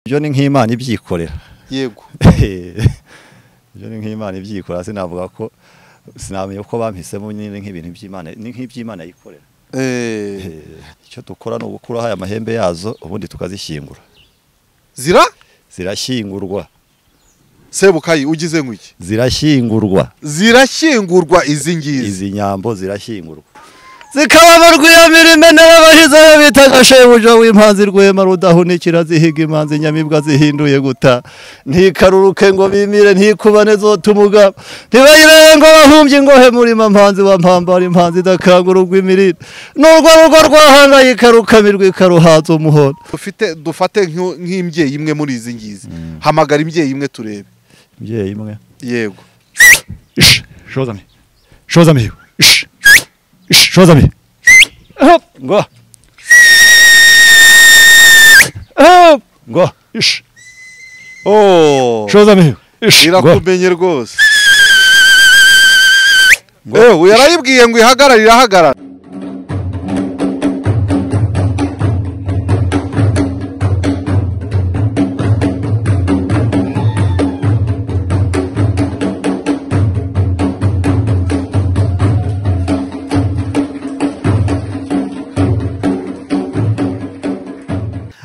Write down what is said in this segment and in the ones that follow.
ni nk'imana ibyikorera yego ibyo ni nk'imana ibyikorera sinavuga ko sinamenya ko bampisemo nyine nk'ibintu by'imana ni nk'iby'imana yikorera Eh, icyo dukora ni ugukuraho aya mahembe yazo ubundi tukazishyingura zira zirashyingurwa sebukayi ugize nk'iki zirashyingurwa zirashyingurwa izi ngizi izi nyambo zirashyingurwa zikaba mu rwiyamirime y'abahizeyo bitaga shebuja w'impanzi rwema rudahunikira zihiga imanzi nyamibwa zihinduye guta ntikaruruke ngo bimire ntikubane zotumuga ntibayirebe ngo bahumbye ingohe murima mpanzi wa mpambara impanzi idakangura urw'imirire n'urwo rugo rwahangayika rukamirwa ikaruhaza umuhondo dufite dufate nk'u- nk'imbyeyi imwe muri izi ngizi hamagara imbyeyi imwe turebe mbyeyi imwe yego shoza mi shoza mi shoza mi hop ngo hop ngo ish oh shoza mi ish ngo irakumenye rwose ewe yarayibwiye ngo ihagarare irahagarara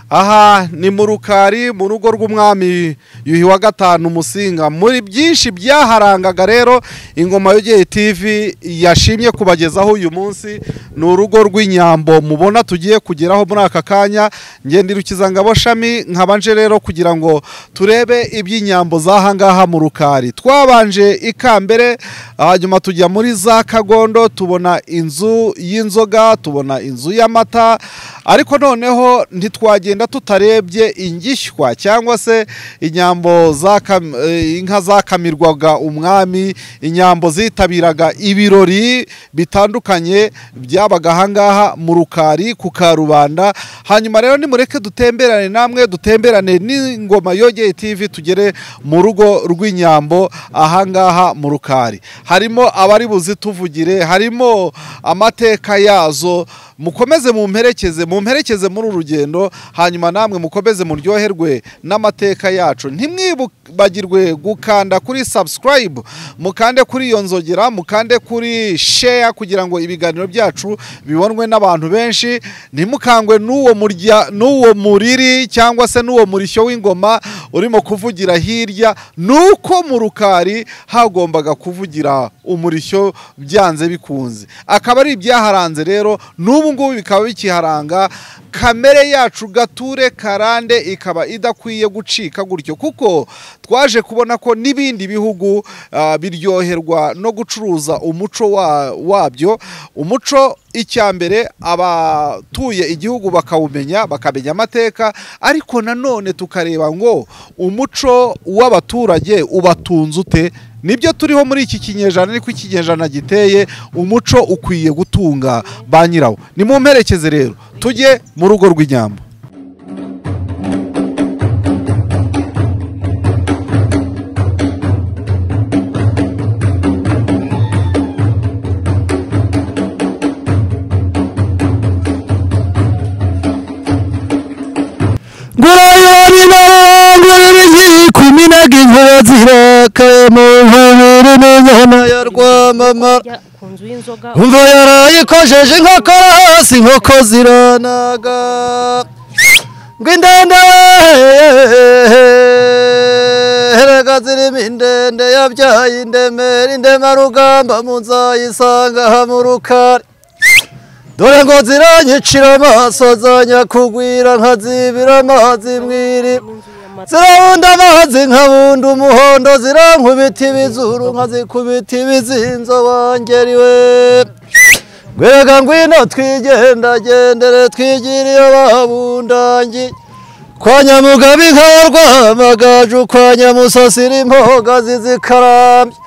aha ni mu rukari mu rugo rw'umwami yuhi wa gatanu umusinga muri byinshi byaharangaga rero ingoma yogeye tv yashimye kubagezaho uyu munsi ni urugo rw'inyambo mubona tugiye kugeraho muri aka kanya ngendirukizangabo shami nkabanje rero kugira ngo turebe iby'inyambo z'ahangaha mu rukari twabanje ikambere hanyuma tujya muri za kagondo tubona inzu y'inzoga tubona inzu y'amata ariko noneho ntitwagenda tutarebye ingishywa cyangwa se inyambo za kam- eh, inka zakamirwaga umwami inyambo zitabiraga ibirori bitandukanye byabaga ahangaha mu rukari ku karubanda hanyuma rero nimureke dutemberane namwe dutemberane n'ingoma yogeye tv tugere mu rugo rw'inyambo ahangaha mu rukari harimo abari buzituvugire harimo amateka yazo mukomeze mumperekeze mumperekeze muri uru rugendo hanyuma namwe mukomeze muryoherwe n'amateka yacu ntimwibagirwe gukanda kuri subscribe mukande kuri iyo nzogera mukande kuri share kugira ngo ibiganiro byacu bibonwe n'abantu benshi ntimukangwe n'uwo murya n'uwo muriri cyangwa se n'uwo murishyo w'ingoma urimo kuvugira hirya nuko mu rukari hagombaga kuvugira umurishyo byanze bikunze akaba ari ibyaharanze rero n'ubu ngubu bikaba bikiharanga kamere yacu gature karande ikaba idakwiye gucika gutyo kuko twaje kubona ko n'ibindi bihugu ah, biryoherwa no gucuruza umuco wa- wabyo umuco icyambere abatuye igihugu bakawumenya bakamenya amateka ariko nanone tukareba ngo umuco w'abaturage ubatunze ute nibyo turiho muri iki kinyejana niko ikinyejana giteye umuco ukwiye gutunga ba nyirawo nimumperekeze rero tujye mu rugo rw'inyambo ngurayonina nguririzi kuminaga inkuba zirakaye mu nkabiri n'inyana ya rwamamara Kurya ku nzu y'inzoga umva yaraye ikojeje inkokora hasi inkoko ziranaga ngo indende erega zirimo indende yabyaye indemera indemarugamba muzayisanga aha mu rukari dore ngo ziranyicira amaso zanyakugwira nkazibira amazi mu iriba n'inzu y'amata zirabunda amazi nkabunda umuhondo zirankubita ibizuru nkazikubita ibizinzo wangeriwe rwerega ngwino twigendagendere twigire iyo babundangi kwa nyamugabo inka warwamagaju kwa nyamusasira impogazi zikarambye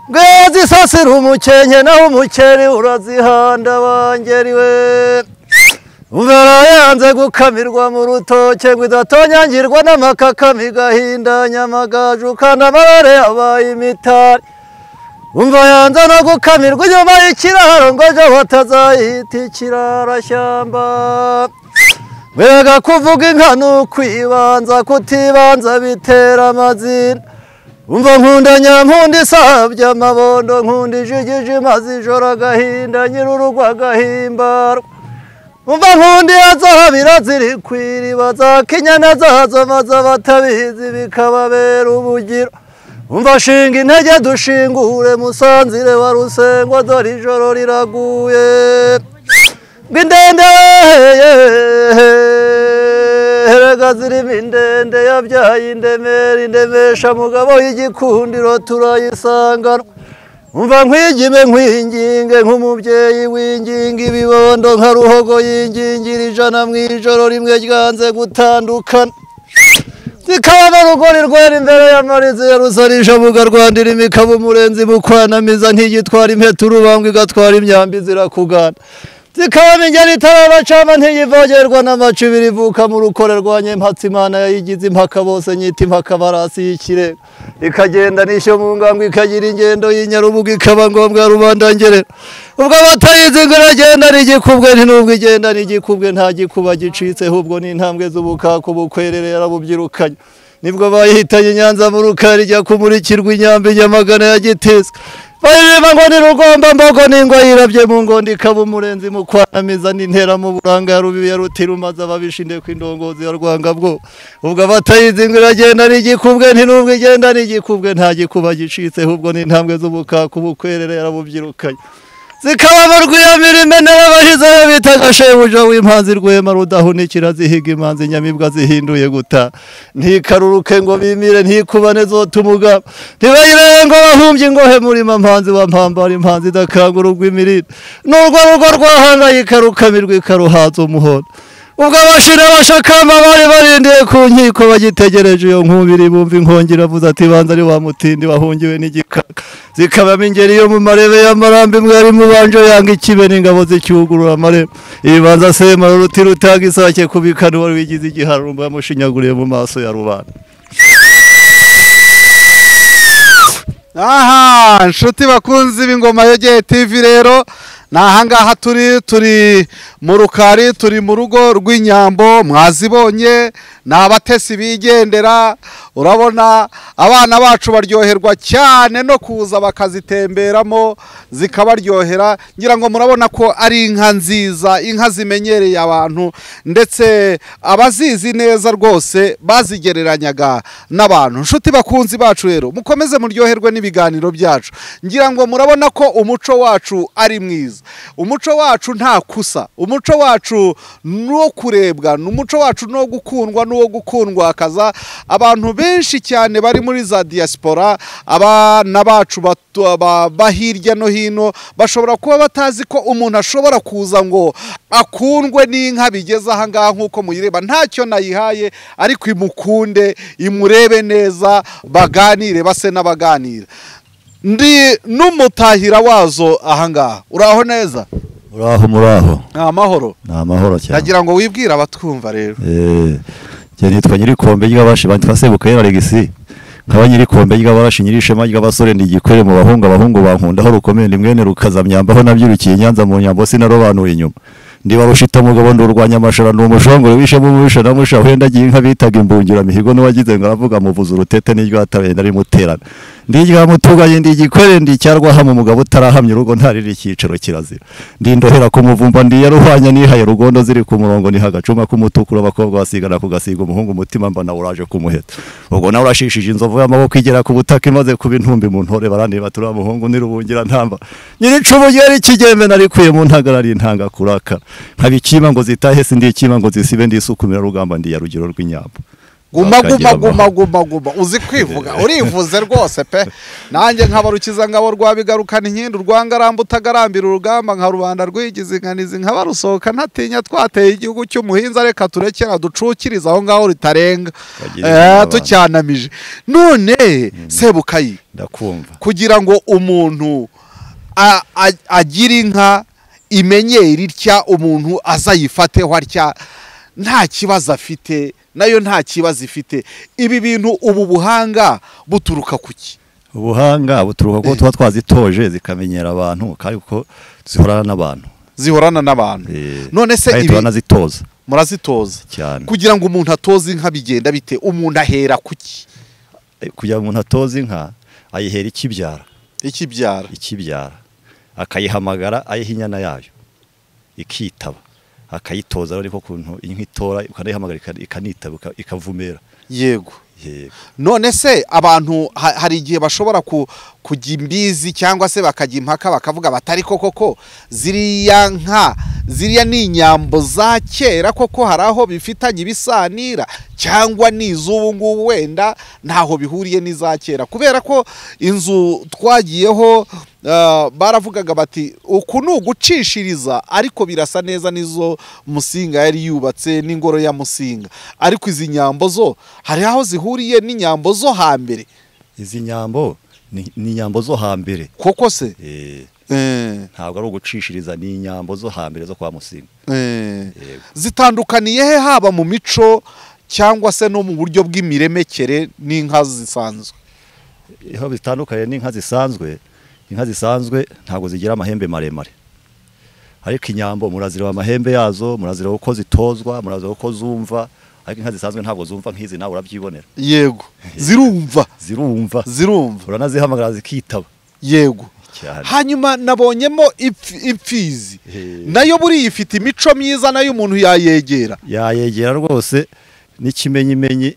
ngwino zisasira umukenke naho umukeri urazihanda wangeriwe Umvara yanze gukamirwa mu rutoke ngo idatonyangirwa n'amakakama igahinda nyamagaju kandi amarare yabaye imitari umva yanze no gukamirwa inyuma y'ikiraro ngo ejo batazayita ikirarashyamba mbega kuvuga inka ni ukwibanza kutibanza bitera amazina umva nkunda nyankunda isabye amabondo nkunda ijigije maze ijoro agahinda nyir'urugo agahimbarwa umva nkunda iya zahabira ziri ku iriba za kinyana zazo maze abatabizi bikababera ubugiro umva shinga intege dushingure musanzire wa rusengo dore ijoro riraguye ngo indende erega zirimo indende yabyaye indemera indemesha mugabo y'igikundiro turayisangana umva nkwigime nkwinginge nk'umubyeyi winginga ibibondo nka ruhogo yingingira ijana mu ijoro rimwe ryanze gutandukana zikaba rugori rwera imbere y'amarizi ya rusarija buga rwandira imikaba umurenzi mukwanamiza ntiyitwara impeta urubangwa igatwara imyambi zirakugana zikaba ingeri itarabacama ntiyivogerwa n'amacu ibiri ivuka mu rukore rwa nyempatsi imana yayigize impaka bose nyita impaka barasi y'ikirenga ikagenda n'ishyo mu ngambwe ikagira ingendo y'inyarubuga ikaba ngombwa rubandangerera ubwo abatayizi ngo iragenda n'igikubwe ntinubwo igenda n'igikubwe nta gikuba gicitseho ubwo ni intambwe z'ubukaku bukwerere yarabubyirukanye nibwo bayihitanye inyanza mu rukari ijya kumurikirwa inyambi nyamagana ya giteswe bayireba ngo ni rugomba mbogo n'ingwa yirabye mu ngondo ikaba umurenzi mu kwanamiza n'intera mu buranga ya rubibi ya rutirumaze ababishinde ku indongozi ya rwangabwo ubwo abatayizi ngo iragenda n'igikubwe ntinubwo igenda n'igikubwe nta gikuba gicitseho ubwo ni intambwe z'ubukaku bukwerere yarabubyirukanye zikaba mu rwiyamira imenera abahizeyo bita gashebuja w'impanzi rwema rudahunikira zihiga imanzi nyamibwa zihinduye guta ntikaruruke ngo bimire ntikubane zote umugabo ntibayirebe ngo bahumbye ingohe murima mpanzi wa mpambara impanzi idakangura urw'imirire n'urwo rugo rwahangayika rukamirwa ikaruhaza umuhondo ubwo abashira abashakamba bari barindiye ku nkiko bagitegereje iyo nkubiri bumva inkongera avuze ati banza ari wa mutindi wahungiwe n'igikaka zikabamo ingeri yo mu marebe y'amarambi mwari mubanje yanga ikibe n'ingabo zicyugurura amarebe ibanza sema ruti rutanga isake kubikana wari wigize igiharumbo yamushinyaguriye mu maso ya rubanda aha inshuti bakunzi b'ingoma yogeye tv rero ni ahangaha turi turi mu rukari turi mu rugo rw'inyambo mwazibonye ni abatesi bigendera urabona abana bacu baryoherwa cyane no kuza bakazitemberamo zikabaryohera ngira ngo murabona ko ari inka nziza inka zimenyereye abantu ndetse abazizi neza rwose bazigereranyaga n'abantu inshuti bakunzi bacu rero mukomeze muryoherwe n'ibiganiro byacu ngira ngo murabona ko umuco wacu ari mwiza umuco wacu nta kusa umuco wacu ni uwo kurebwa ni umuco wacu ni uwo gukundwa ni uwo gukundwakaza abantu benshi cyane bari muri za diaspora abana bacu ba hirya no hino bashobora kuba batazi ko umuntu ashobora kuza ngo akundwe n'inka bigeze ahangaha nk'uko muyireba ntacyo nayihaye ariko imukunde imurebe neza baganire base n'abaganira ndi n'umutahira wazo ahangaha uraho neza uraho muraho ni amahoro ni amahoro cyane ndagira ngo wibwire abatwumva rero Eh, njye nitwa nyirikombe ry'abashi banditwa sebukeye na regisi nkaba nyirikombe ry'abashi nyirishema ry'abasore ndi igikwere mu bahungu abahungu bankundaho rukomeye ndi mwene rukazamyambaho nabyirukiye nyanza mu nyambo sinarobanuye inyuma ndi barushita mugabo ndurwanya amashara ni umushongore wishe mu mubisha na musha wenda agiye inka bitaga imbungira mihigo n'uwagize ngo aravuga muvuza urutete n'iryo atabenda ari muterana ndi irya mutuganye ndi igikwere ndi icyarwahama umugabo utarahamya urugo ntarira icyiciro kirazira ndi ndohera ku muvumba ndi yaruhwanya nihaye rugondo ziri ku murongo niha agacuma k'umutukura abakobwa basigana kugasiga umuhungu umutima mbona uraje kumuheta ubwo nawe urashishije inzovu y'amaboko igera ku butaka imaze kuba intumbi mu ntore barandeba turi amuhungu nirubungira ntamba nyiricumu ryari kigembe narikuye mu ntagara ari intanga kurakara nkaba ikima ngo zitahe sindi ikima ngo zisibe ndisukumira rugamba ndi ya rugero rw'inyambo guma guma Akagira guma amahoro. guma guma uzi kwivuga urivuze rwose pe nanjye nkaba rukizangabo rwa bigarukana inkindu rwa ngaramba utagarambira urugamba nka rubanda rwigize inganizi nkaba rusohoka ntatinya twateye igihugu cy'umuhinza reka turekera ducukirize aho ngaho ritarenga Bagira izina Eh, abantu. tucyanamije none sebukayi ndakumva kugira ngo umuntu a- a- agire inka imenyere itya umuntu azayifateho atya nta kibazo afite nayo nta kibazo ifite ibi bintu ubu buhanga buturuka ku ki ubuhanga buturuka ko tuba twazitoje zikamenyera abantu kandi ko zihorana n'abantu zihorana n'abantu Eh, none se kandi ibi turanazitoza murazitoza cyane kugira ngo umuntu atoze inka bigenda bite umuntu ahera kuki Eh, kugira ngo umuntu atoze inka ayihera ikibyara ikibyara ikibyara akayihamagara ayiha inyana yayo ikitaba akayitoza ariko kuntu inka itora ukanayihamagara ika- ikanitaba ika- ikavumera yego yego none se abantu ha- hari igihe bashobora ku- kujya imbizi cyangwa se bakajya impaka bakavuga batari koko ko ziriya nka ziriya ni inyambo za kera koko hari aho bifitanye ibisanira cyangwa ni iz'ubu ngubu wenda ntaho bihuriye n'iza kera kubera ko inzu twagiyeho eh, baravugaga bati uku ni ugucishiriza ariko birasa neza n'izo musinga yari yubatse n'ingoro ya musinga ariko izi nyambo zo hari aho zihuriye n'inyambo zo hambere izi nyambo ni ni inyambo zo hambere koko se Eh, Eh, ntabwo ari ugucishiriza ni inyambo zo hambere zo kwa musinga eh. Yego. zitandukaniye he haba mu mico cyangwa se no mu buryo bw'imiremekere n'inka zisanzwe aho bitandukanye n'inka zisanzwe inka zisanzwe ntabwo zigira amahembe maremare ariko inyambo murazireba amahembe yazo murazireba uko zitozwa murazireba uko zumva ariko inka zisanzwe ntabwo zumva nk'izi nawe urabyibonera yego zirumva zirumva zirumva uranazihamagara zikitaba yego cyane hanyuma nabonyemo ipf- impfizi He. nayo buriya ifite imico myiza nayo umuntu yayegera yayegera rwose n'ikimenyimenyi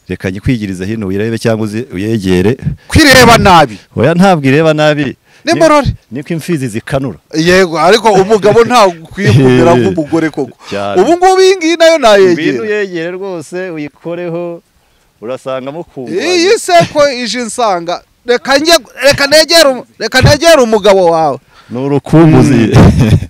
reka nyikwigirize hino uyirebe cyangwa uzi- uyegere kwireba nabi oya ntabwo ireba nabi Nimborore. Ni- niko imfizi zikanura yego ariko umugabo ntabwo ukwiye kumera nk'umugore koko Cyane. ubu ngubu iyi ngiyi nayo ibintu nayegera uyegere rwose uyikoreho urasanga mukundwa iyi seko ije insanga reka njye reka negere um- reka negere umugabo wawe ni urukumbuzi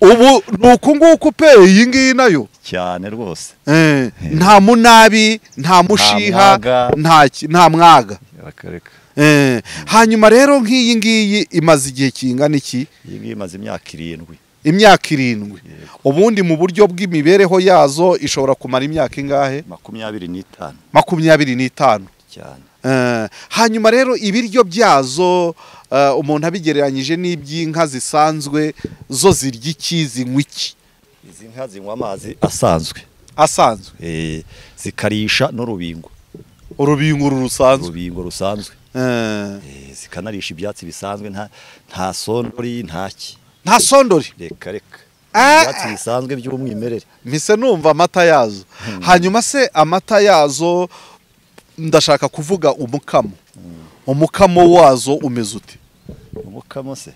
ubu ni uku nguku pe iyi ngiyi nayo cyane rwose Eh, nta munabi nta mushiha mwaga. nta ki- nta mwaga akareka Eh, hanyuma rero nk'iyi ngiyi imaze igihe kingana iki iyi ngiyi imaze imyaka irindwi imyaka irindwi ubundi mu buryo bw'imibereho yazo ishobora kumara imyaka ingahe makumyabiri n'itanu makumyabiri n'itanu cyane Eh, hanyuma rero ibiryo byazo eh, umuntu abigereranyije n'iby'inka zisanzwe zo zirya iki zinywa iki izi nka zinywa amazi asanzwe asanzwe eh, zikarisha n'urubingo urubingo uru rusanzwe urubingo rusanzwe Eh, Eh, zikanarisha ibyatsi bisanzwe nta nta sondori nta ki nta sondori reka reka Ah! ibyatsi bisanzwe by'umwimerere mpise numva amata yazo hanyuma se amata yazo ndashaka kuvuga umukamo umukamo wazo umeze ute umukamo se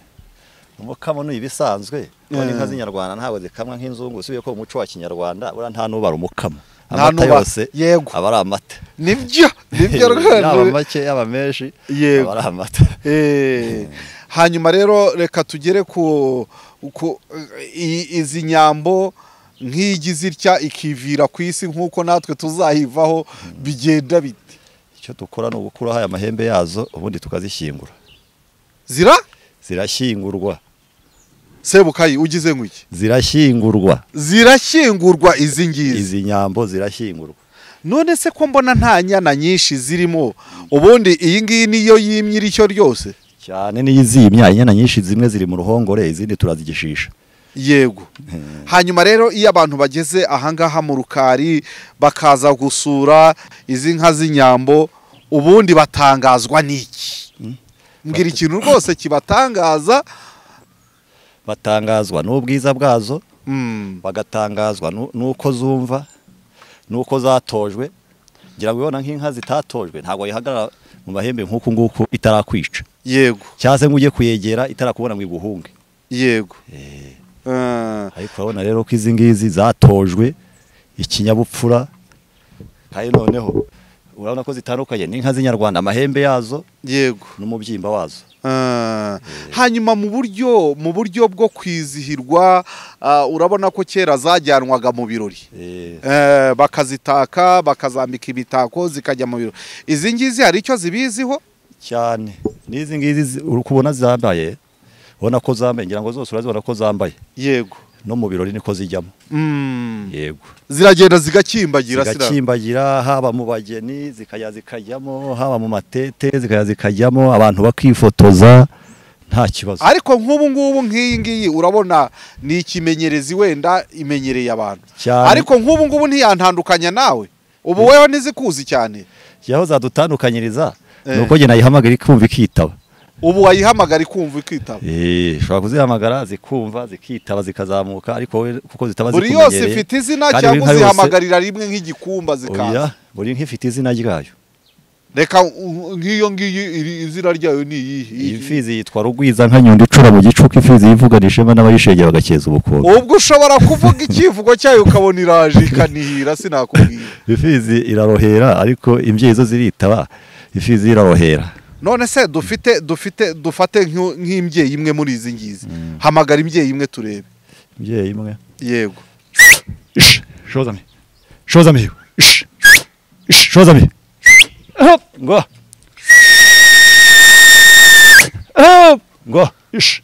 umukamo ni ibisanzwe kuko n'inka z'inyarwanda ntabwo zikamwa nk'inzungu usubiye ko umuco wa kinyarwanda buriya nta n'ubara umukamo Nta amata n'ubara. yose Yego. aba ari amata nibyo nibyo yaba rwose make yaba menshi Yego. aba ari amata Eh, hanyuma rero reka tugere ku ku i- izi nyambo nk'iyigize itya ikivira ku isi nk'uko natwe tuzayivaho bigenda bite icyo dukora ni ugukuraho aya mahembe yazo ubundi tukazishyingura zira zirashyingurwa sebukayi ugize nk'iki zirashyingurwa zirashyingurwa izi ngizi izi nyambo zirashyingurwa none se ko mbona nta nyana nyinshi zirimo ubundi iyi ngiyi niyo yimye irishyo ryose cyane n'iyo izimya inyana nyinshi zimwe ziri mu ruhongore izindi turazigishisha yego hanyuma rero iyo abantu bageze ahangaha mu rukari bakaza gusura izi nka z'inyambo ubundi batangazwa n'iki mbwira ikintu rwose kibatangaza batangazwa n'ubwiza bwazo Mm, bagatangazwa nu- nuko zumva nuko zatojwe ngira ngo ubona nk'inka zitatojwe ntabwo yihagarara mu mahembe nk'uku nguku itarakwica yego cyangwa se ngo ujye kuyegera itarakubona ngo iguhunge yego Eh, ariko urabona rero ko izi ngizi zatojwe ikinyabupfura kandi noneho urabona ko zitandukanye n'inka z'inyarwanda amahembe yazo yego n'umubyimba wazo Ah, hanyuma mu buryo mu buryo bwo kwizihirwa ah, urabona ko kera zajyanwaga mu birori Eh, Eh, bakazitaka bakazambika imitako zikajya mu birori izi ngizi hari icyo zibiziho cyane n'izi ngizi zi- uri kubona zambaye ubona ko zambaye ngira ngo zose urazibona ko zambaye yego no mu birori niko zijyamo yego ziragenda zigakimbagira sira zigakimbagira haba mu bageni zikajya zikajyamo haba mu matete zikajya zikajyamo abantu bakifotoza nta kibazo ariko nk'ubu ngubu nk'iyi ngiyi urabona ni ikimenyerezi wenda imenyereye abantu Cyane. ariko nk'ubu ngubu ntiyantandukanya nawe ubu wewe ntizikuzi cyane yaho zadutandukanyiriza Eh. ni uko njye nayihamagara ikumva ikitaba ubu wayihamagara ikumva ikitaba Eh, ushobora kuzihamagara zikumva zikitaba zikazamuka ariko wowe kuko zitaba buri zikumenyereye yose ifite izina kandi buri cyangwa nka yose- uzihamagarira rimwe nk'igikumba Oya, zikaza buri nka ifite izina ryayo reka u- nk'iyo ngiyi iri- izina ryayo ni iyihe iyi mfizi yitwa rugwiza nka nyundo icura mu gicuku imfizi yivugana ishema n'abayishengera bagakeza ubukungu ubwo ushobora kuvuga icyivugo cyayo ukabona iraje ikanihira sinakubwira imfizi irarohera ariko imbyeyi zo ziritaba imfizi irarohera none se dufite dufite dufate nk'u- nk'imbyeyi imwe muri izi ngizi hamagara imbyeyi imwe turebe imbyeyi imwe yego Ish, shoza mi shoza mi Ish, ish, shoza mi Hop, ngo Hop, ngo ish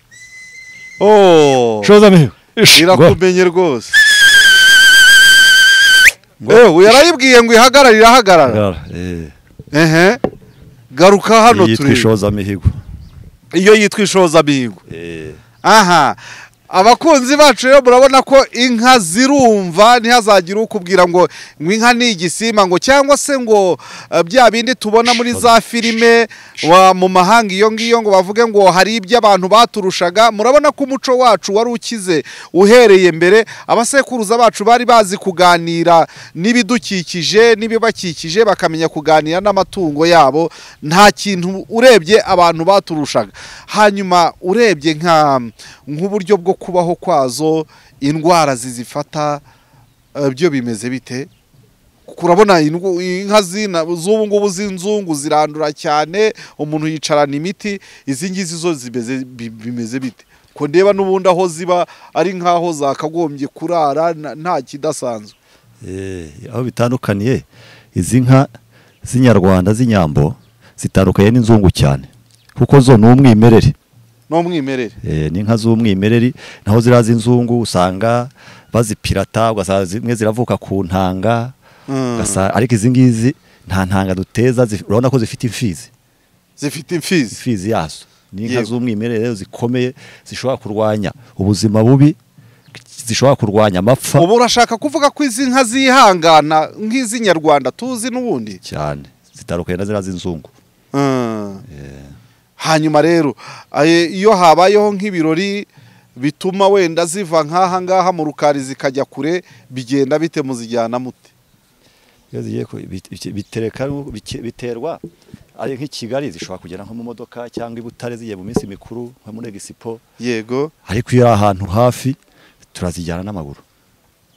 oh shoza mi ish ngo irakumenye rwose ewe yarayibwiye ngo ihagarare irahagarara Gara, eh, ehe garuka hano iyi turebe twishoza mihigo iyo yitwa ishoza mihigo Eh, aha abakunzi bacu rero murabona ko inka zirumva ntihazagire ukubwira ngo ngo inka ni igisimba ngo cyangwa se ngo eh, bya bindi tubona muri za filime wa mu mahanga iyo ngiyo ngo bavuge ngo hari ibyo abantu baturushaga murabona ko umuco wacu wari ukize uhereye mbere abasekuruza bacu bari bazi kuganira n'ibidukikije n'ibibakikije bakamenya kuganira n'amatungo yabo nta kintu urebye abantu baturushaga hanyuma urebye nka nk'uburyo bwo kubaho kwazo indwara zizifata eh, byo bimeze bite kurabona indw- inka zina z'ubu ngubu z'inzungu zirandura cyane umuntu yicarana imiti izi ngizi zo zimeze bi- bimeze bite ko ndeba n'ubundi aho ziba ari nk'aho zakagombye kurara na- nta kidasanzwe eh, aho bitandukaniye izi nka z'inyarwanda z'inyambo zitandukanye n'inzungu cyane kuko zo ni umwimerere no mwimerere Eh, ni inka z'umwimereri naho ziriya z'inzungu usanga bazipirata ugasanga zimwe ziravuka ku ntanga Mm. ugasa- ariko izi ngizi nta ntanga duteza zif- urabona ko zifite imfizi zifite imfizi imfizi yazo ni inka Yego. z'umwimerere rero zikomeye zishobora kurwanya ubuzima bubi zishobora kurwanya amapfa ubu urashaka kuvuga ko izi nka zihangana nk'iz'inyarwanda tuzi n'ubundi cyane zitandukanye na ziriya z'inzungu Mm. hanyuma rero aye- iyo habayeho nk'ibirori bituma wenda ziva nk'aha ngaha mu rukari zikajya kure bigenda bite muzijyana mute iyo zigiye ku- bit- bit- bitereka bike- biterwa ari nk'i Kigali zishobora kugera nko mu modoka cyangwa i Butare zigiye mu minsi mikuru nko muri Expo yego ariko iyo ari ahantu hafi turazijyana n'amaguru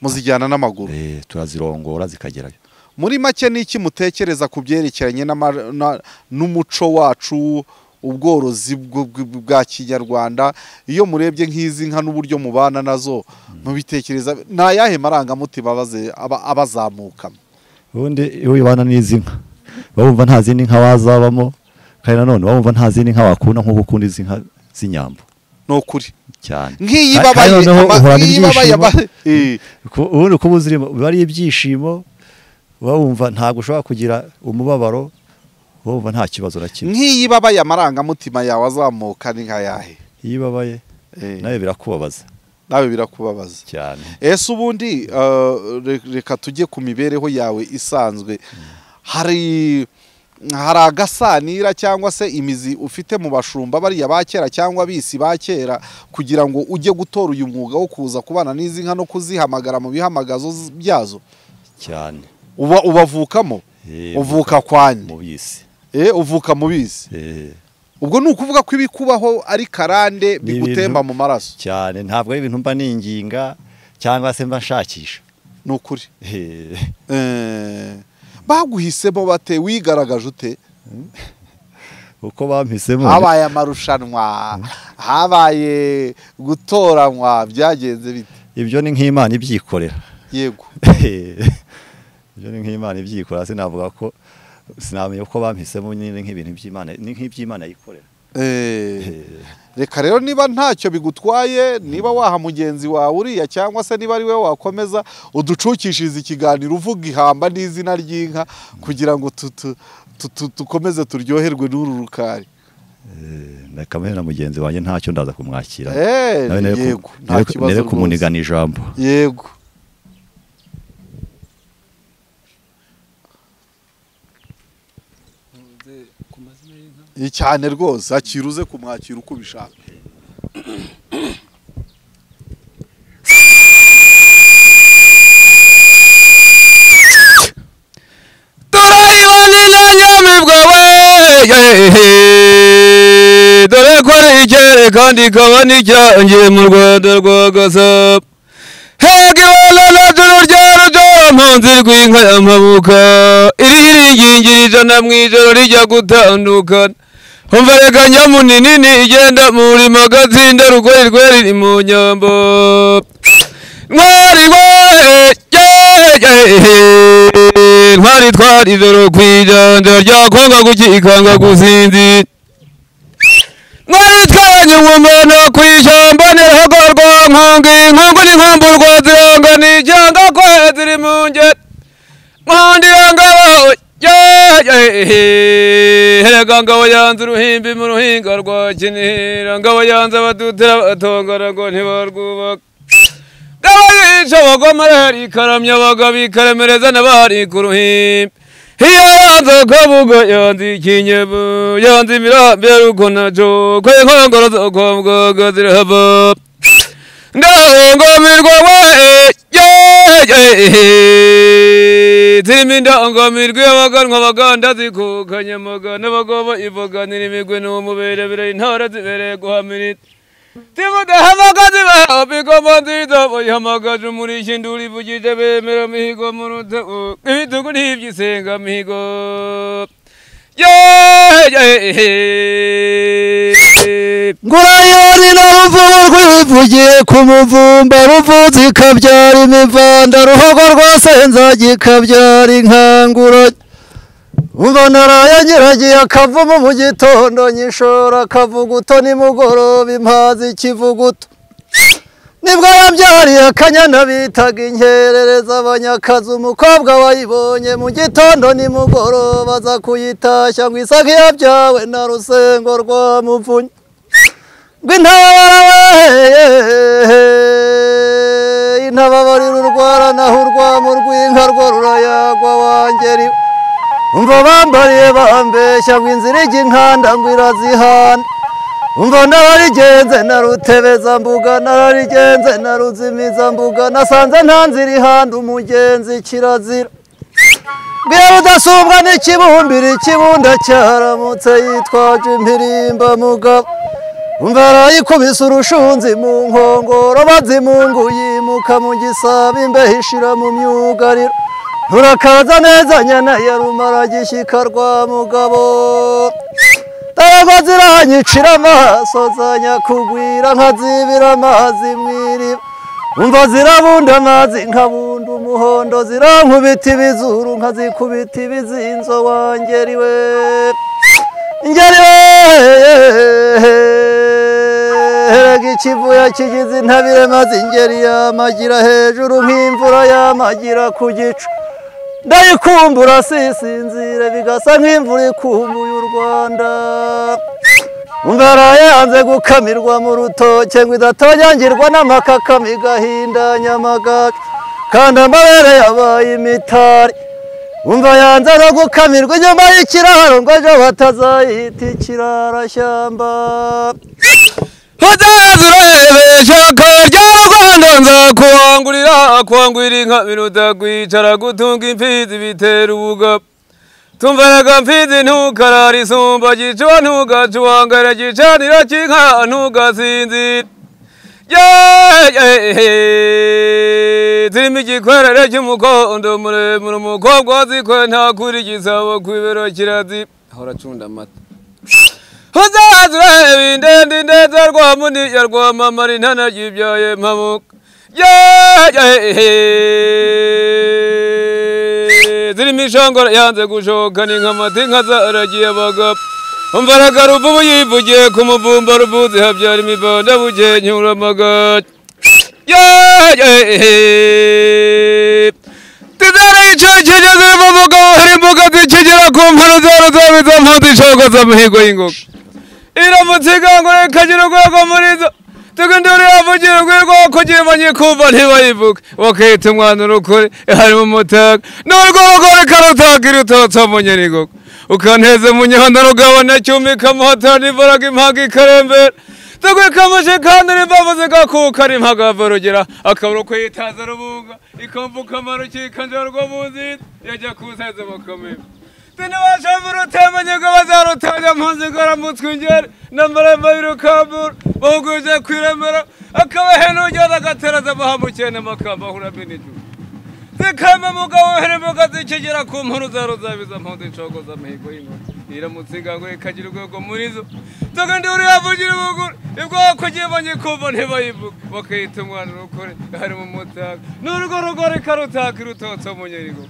muzijyana n'amaguru Eh, turazirongora zikagerayo muri make ni iki mutekereza ku byerekeranye n'ama- na- n'umuco wacu ubworozi bwo- bw- bwa kinyarwanda iyo murebye nk'izi nka n'uburyo mubana nazo mubitekereza ni ayahe marangamutima abaze- aba- abazamukamo ubundi iyo wibana n'izi nka uba wumva nta zindi nka wazabamo kandi nanone uba wumva nta zindi nka wakunda nk'uko ukunda izi nka z'inyambo ni ukuri cyane nk'iyi Ka- babaye kandi noneho ama- uhorana nk'iyi babaye ibyishimo. aba- Eh. Ku- ubundi kuba uzirimo biba ari ibyishimo uba wumva ntabwo ushobora kugira umubabaro uba wumva nta kibazo na kimwe nk'iyi babaye amarangamutima yawe azamuka ni nkayahe iyo ibabaye nawe birakubabaza nawe birakubabaza cyane ese ubundi uh, re- reka tujye ku mibereho yawe isanzwe hari hari agasanira cyangwa se imizi ufite mu bashumba bariya ba kera cyangwa bisi ba kera kugira ngo ujye gutora uyu mwuga wo kuza kubana n'izi nka no kuzihamagara mu bihamagazo z- byazo cyane uba ubavukamo Eh, uvuka kwanyu mu bisi Eh, uvuka mu bisi Eh. ubwo ni ukuvuga ko ibikubaho ari karande Ni bigutemba ibintu- mu maraso cyane ntabwo ari ibintu mba ninginga cyangwa se mba nshakisha ni ukuri Eh, Eh, baguhisemo bate wigaragaje ute uko bampisemo habaye amarushanwa habaye gutoranywa byagenze bite ibyo ni nk'imana ibyikorera yego ibyo ni nk'imana ibyikorera sinavuga ko sinamenya uko bampisemo nyine nk'ibintu by'imana ni nk'iby'imana yikorera Eh, Eh, reka rero niba ntacyo bigutwaye niba waha mugenzi wawe uriya cyangwa se niba ari we wakomeza uducukishirize ikiganiro uvuga ihamba n'izina ry'inka kugira ngo tu- tu- tu- tu- tukomeze turyoherwe n'uru rukari na kamwe na mugenzi wanjye ntacyo ndaza kumwakira Eh, Nawe nere ku- yego nta nere- kibazo nere rwose. kumunigana ijambo yego Iyi cyane rwose akiruze kumwakira uko ubishaka turayibone na nyamibwa we dore ko ari icyere kandi ikaba n'icyangiye mu rwanda rwa gasabo hega ibona na turu rya rudomponzi rw'inka y'amabuka iriho iringingiri ijana mu ijoro rijya gutandukana umva reka nyamuninini igenda muri magazinda rugori rweri ni mu nyambo ntwari wari yehehe ntwari twari ijoro ku ijanja rya kwanga gukikanga gusinzira mwari twanye umumana ku ishyamba nirahagorwa nkungi inkungu n'inkumburwa ziranga n'icyanga ko ziri mu ngeri nkundira ngabo yehehe herega ngabo yanze uruhimbi mu ruhinga rwa kinihira ngabo yanze abadutira batongara ngo ntibarwubaka Gabayica abagomera ikaramya abagabo ikaremereza n'abari ku ruhimbi. Iyo yanze akabuga yanze ikinyebu yanze imirambi y'uko naco ko inkongoro zo kwa muganga zirahava. Ngaho ngomirwa we yeyehe zirimo indangamirwi y'abaganwa abaganda zikukanye amagana abagoba ivuganira imigwi n'umuberebere intara zibereye guhamirira. timudahamagaze babigoma nziza bayihamagaje umurishyi induru ivugije bemera mihigo mu rutego ibitugu ntiby'isenga mihigo yeyehe ngurayoni na ruvubu rwivugiye ku muvumba ruvuzi ikabyara imivanda ruhogo rwose nzajya ikabyara inkangura umva naraye nyiragiye akavumu mu gitondo nyishora akavuguto nimugoroba impazi ikivuguto nibwo yabyariye akanyana bitaga inkerereza abanyakazi umukobwa wayibonye mu gitondo nimugoroba aza kuyitashya ngo isaka yabyawe na rusengo rwa muvunya rw'intababara intababara urwara naho urwamo rw'inka rwo rurayagwa wangeri umva bambariye bambeshya ngo inzira ijya inkanda ngo irazihana umva nararigenze na rutebeza mbuga nararigenze na ruzimiza mbuga nasanze nta nzira ihanda umugenzi kirazira mbwira rudasumbwa n'ikibumbiro ikibunda cyaramutse yitwaje impirimba mugabo umva arayikubise urushunzi mu nkongoro bazimungu yimuka mu gisabo imbeho ishira mu myugariro nturakaza neza nyana ya rumaragishyika rwa mugabo ndabwo ziranyicira amaso zanyakugwira nkazibira amazi mu iriba umva zirabunda amazi nkabunda umuhondo zirankubita ibizuru nkazikubita ibizinzo wangeri we ngeri herega ikivuya kigize intabire maze ingeri yamagira hejuru nk'imvura yamagira ku gicu ndayikumbura sisinzire bigasa nk'imvura ikumbuye u rwanda umva yanze gukamirwa mu rutoke ngo idatonyangirwa n'amakakama igahindanya amagacu kandi amabere yabaye imitari umva yanze no gukamirwa inyuma y'ikiraro ngo ejo batazayita ikirarashyamba uzaze urebesha akarya rwanda nzakuwangurira kwangurira inka biruta kwicara gutunga imfizi bitera ubugabo tumvaraga mfizi ntukarara isumba gicuba ntugacuwangara gicanira cy'inka ntugasinzira yeyehe zirimo igikwerere cy'umukondo muremure umukobwa wazikwe ntakura igisabo ku ibero kirazira ahora acunda amata uzazurebe indende indeza rwa muniya rwa mama rintana ryibyaye mpabuka yeyehe zirimo ishongora yanze gushoka ni nk'amata inka zaragiye abagabo umvaraga ruvubu yivugiye ku muvumba ruvuzi habyara imivanda bukeye nyura amagati yeyehe tizere icyo kigeze mu mugabo hari imbuga zikigira ku mpano zero zaba izo mpunzi ishogo z'amihigo y'ingoga iramutse igangura ikagira urwego muri zo tugende uriyavugira urwego kugira imanye kumva ntibayivuge bakahita umwana urukuri harimo umutaka n'urwego rukarutagira utoto mu nyirigogo ukanteze mu nyanda rugabana cyuma ikamuhatana imbaraga impanga ikarembera tugukamushe kandi n'imbavu zigakuka n'impagava rugera akabura uko yitaza rubunga ikambuka amarukikanja rwo mu nzira yajya kuzaza bakamera tinabashamura utemanyego bazarutanya mpunzi ngaramutwe ingeri n'amarembo y'urukambura bahuguje kwiremera akabahena urugendo agateraza bahamukene amakamba ahuramo n'igihugu zikame mugabo w'ihirimoga zikigera ku nkuru za ruzabiza mpunzi nshogoza mihigo y'inkuru iramutse ingangura ikagira urwego muri zo tugende uriyavugira ubuguru ibwo wakugiye banye kumva ntibayivuge bakayita umwana urukore harimo umutaka n'urwo rugo rukarutaka irutotse mu nyerigo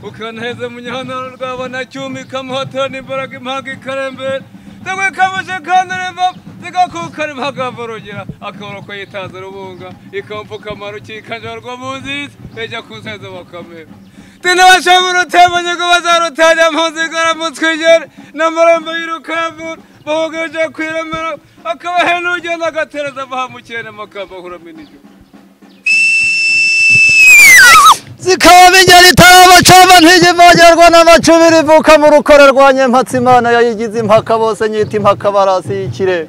ukanaheza mu gihanaro rwabona cyuma ikamuhatana imbaraga impanga ikarembera zigwikamisha ikanaremba zigakukana impagava urugera akabura uko yitaza urubunga ikamupfuka amaruki ikanjarwa mu nziza ijya kuzeza bakamera tinabashamura utemanye ngo bazarutanya mpunzi igaramutwe igere n'amarembo y'urukambura bahugije kwiremera akabahena urugendo agatereza bahamukirane amakamba ahuramo n'igihugu zikabamenya ritaba cava ntigimanyarwa n'amacubiri ivuka mu rukore rwa nyempatsi imana yayigize impaka bose nyita impaka barasi y'ikirenga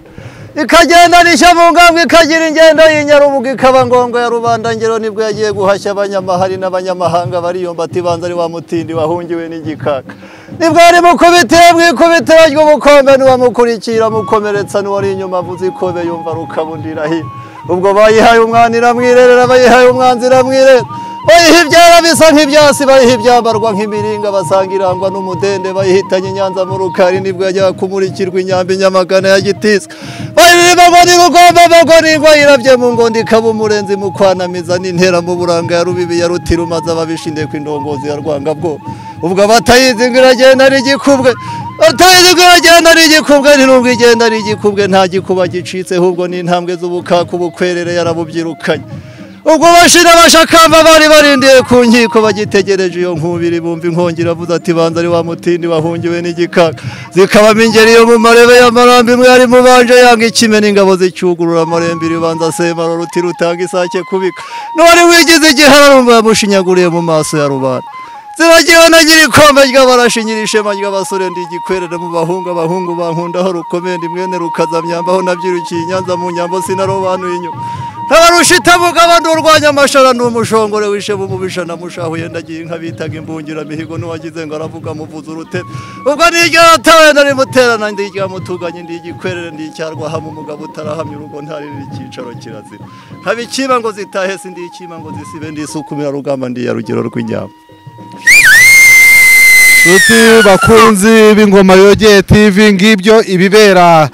ikagenda rishya mu ngambwe ikagira ingendo y'inyarubuga ikaba ngombwa ya rubanda ngero nibwo yagiye guhashya abanyamahari n'abanyamahanga bariyomba ati banza ari wa mutindi wahungiwe n'igikaka nibwo ari mukubitiye mwikubitiro ry'ubukombe n'uwamukurikira mukomeretsa n'uwari inyuma avuze ikobe yumva rukabundira hino ubwo bayihaye umwana iramwirerera bayihaye umwanzi iramwirera bayiha ibyara bisa nk'ibyasi bayiha ibyambarwa nk'imiringa basanga irangwa n'umudende bayihitanye inyanza mu rukari nibwo yajyaga kumurikirwa inyambi nyamagana ya gitiswe bayirima ngo ni rugomba bagwa n'ingwa yirabye mu ngondo ikaba umurenzi mu kwanamiza n'intera mu buranga ya rubibi ya rutirumaza babishindiye ku indongozi ya rwangabwoba ubwo abatayizi ngo iragenda ari igikubwe atayizi ngo iragenda ari igikubwe ntirungo igenda ari igikubwe nta gikuba gicitse ahubwo ni intambwe z'ubukaka ubukwerere yarabubyirukanye ubwo bashira abashakamba bari barindiye ku nkiko bagitegereje iyo nkubiri bumva inkongi iravuze ati banza ari wa mutindi wahungiwe n'igikaka zikabamo ingeri yo mu marebe y'amarambi imwe yari mubanje yanga ikime n'ingabo zicyugurura amarembe iribanza semara ruti rutanga isake kubika n'uwari wigize igihararumba yamushinyaguriye mu maso ya rubanda ziragiwe na nyirikombe ry'abarashi nyirishema ry'abasore ndi igikwerere mu bahungu abahungu bankundaho rukomende mwene rukazamyambaho nabyirukiye inyanza mu nyambo sinarobanuye inyuma ntabarushitabuga bandurwanya amashara ni umushongore wishema umubisha namushahuye ndagiye inka bitaga imbungiramihigo n'uwagize ngo aravuga muvuza urutebe ubwo niryo yatawe nari muterana ndi iryamutuganye ndi igikwerere ndi icyarwa hamwe umugabo utarahamya urugo ntaririra icyicaro kirazira haba ikiba ngo zitahe si ndi ikiba ngo zisibe ndi isukumira rugamba ndi ya rugero rw'inyama Tuti bakunzi b'ingoma yogeye TV ngibyo ibibera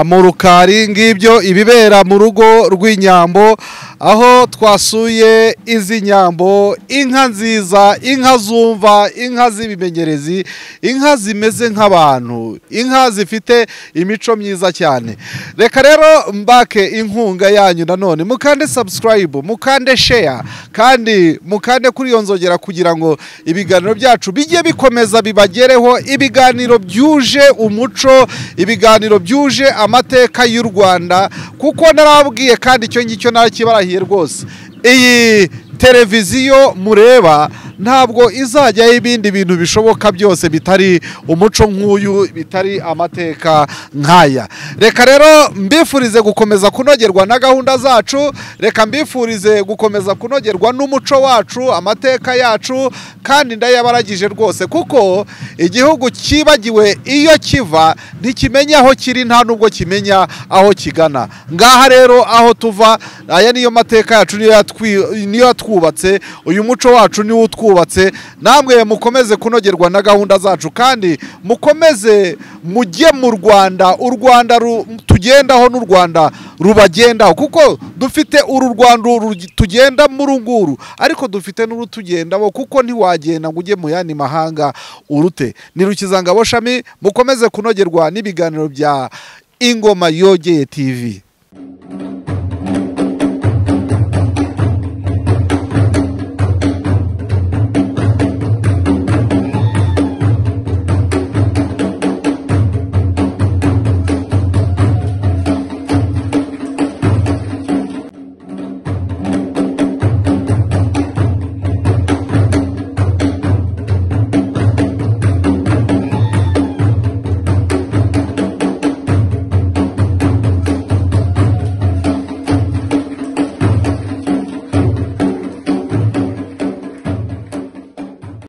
mu rukari ngibyo ibibera mu rugo rw'inyambo aho twasuye izi nyambo inka nziza inka zumva inka z'ibimenyerezi inka zimeze nk'abantu inka zifite imico myiza cyane reka rero mbake inkunga yanyu nanone mukande subscribe mukande share kandi mukande kuri iyo nzogera kugira ngo ibiganiro byacu bijye bikomeza bibagereho ibiganiro byuje umuco ibiganiro byuje amateka y'u rwanda kuko narabwiye kandi icyo ngicyo ntakibarahiye rwose iyi televiziyo mureba ntabwo izajyaho ibindi bintu bishoboka byose bitari umuco nk'uyu bitari amateka nk'aya reka rero mbifurize gukomeza kunogerwa na gahunda zacu reka mbifurize gukomeza kunogerwa n'umuco wacu amateka yacu kandi ndayabaragije rwose kuko igihugu cyibagiwe iyo kiva ntikimenya aho kiri nta nubwo kimenya aho kigana ngaha rero aho tuva aya niyo mateka yacu niyo yatwi- niyo yatwubatse uyu muco wacu niwo utwubatse twubatse namwe mukomeze kunogerwa na gahunda zacu kandi mukomeze mujye mu rwanda u rwanda ru- tugendaho n'u rwanda rubagendaho kuko dufite uru rwanda uru tugenda muri nguru ariko dufite n'urutugendamo kuko ntiwagenda ngo ujye mu yandi mahanga urute ni rukizangabo shami mukomeze kunogerwa n'ibiganiro bya ingoma yogeye tv